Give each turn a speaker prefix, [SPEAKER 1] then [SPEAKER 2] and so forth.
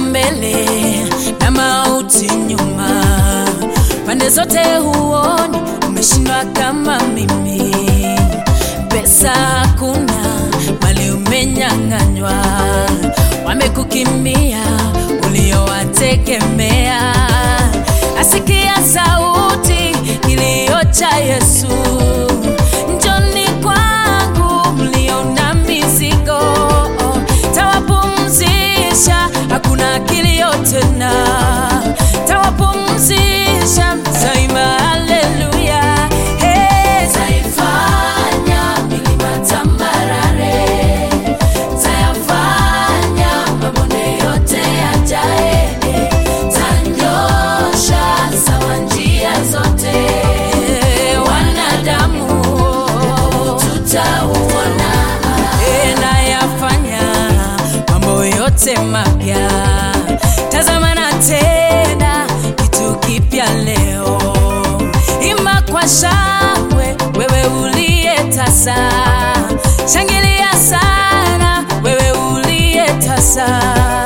[SPEAKER 1] mbele na mauti nyuma, pande zote huoni, umeshindwa kama mimi. Pesa hakuna, mali umenyang'anywa, wamekukimbia uliowategemea. Asikia sauti kilio cha Yesu, njoni kwangu mlio na mizigo, tawapumzisha, hakuna kilio tena, tawapumzisha, taima haleluya, hey. Taifanya milima tambarare, tayafanya mabonde yote yajae, tanyosha sawa njia zote, wanadamu tutauona, nayafanya mambo yote mapya, tazama na tena kitu kipya leo, imba kwa shangwe wewe uliye tasa, shangilia sana wewe uliye tasa